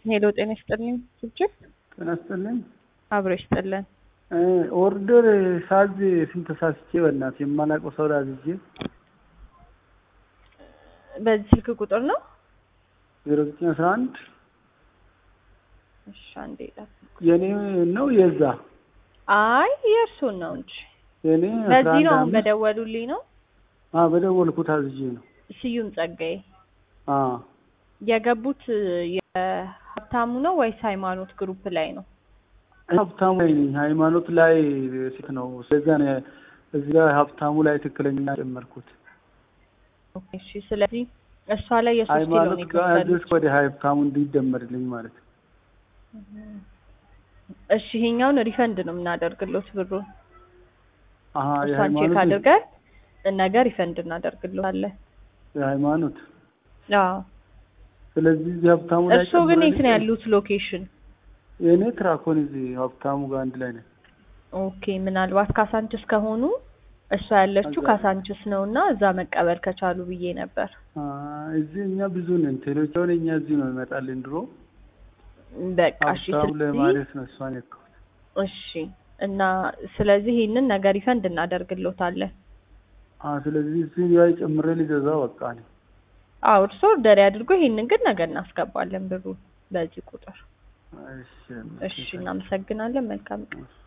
ሄሎ ጤና ይስጥልኝ ስልችት ጤና ይስጥልኝ። አብሮ ይስጥልን። ኦርደር ሳዝ ስንት ተሳስቼ በእናትህ የማላውቀው ሰው ላይ አዝዤ በዚህ ስልክ ቁጥር ነው? ዜሮ ዘጠኝ አስራ አንድ እሺ አንዴ ጠብቁ። የኔ ነው የዛ አይ የእርሱን ነው እንጂ የኔ በዚህ ነው አሁን በደወሉልኝ ነው። በደወልኩት አዝዤ ነው። ስዩም ጸጋዬ አ የገቡት የሀብታሙ ነው ወይስ ሃይማኖት ግሩፕ ላይ ነው? ሀብታሙ ላይ ነኝ። ሃይማኖት ላይ ሴት ነው። ስለዛ ነው እዚህ ጋር ሀብታሙ ላይ ትክክለኛ ጨመርኩት። ኦኬ እሺ። ስለዚህ እሷ ላይ የሶስት ኪሎ ነው ሃይማኖት ጋር የከፈሉት። ያዘዝኩ ወደ ሀብታሙ እንዲደመርልኝ ማለት ነው። እሺ ይሄኛውን ሪፈንድ ነው የምናደርግሎት ብሩን አሀ እሷን ቼክ የሃይማኖት አድርገን ነገ ሪፈንድ እናደርግሎታለን። የሃይማኖት አዎ ስለዚህ እዚህ ሀብታሙ ላይ እርስዎ ግን የት ነው ጨምረልኝ። ያሉት ሎኬሽን? የእኔ ትራኮን እዚህ ሀብታሙ ጋር አንድ ላይ ነን። ኦኬ ምናልባት ካሳንችስ ከሆኑ እሷ ያለችው እዛ- ካሳንችስ ነው እና እዛ መቀበል ከቻሉ ብዬ ነበር። አ እዚህ እኛ ብዙ ነን። ቴሌዎች አሁን እኛ እዚህ ነው ይመጣልን ድሮ በቃ እሺ። ሀብታሙ ስለዚህ ለማለት ነው እሷን የካሁት። እሺ እና ስለዚህ ይህንን ነገር ሪፈንድ እናደርግሎታለን። አ ስለዚህ እዚህ ላይ ጨምሬ ሊገዛ በቃ ነው። አዎ እርስዎ ኦርደር ያድርጉ። ይህንን ግን ነገ እናስገባለን ብሩ በዚህ ቁጥር። እሺ እሺ እናመሰግናለን። መልካም ቀን። እሺ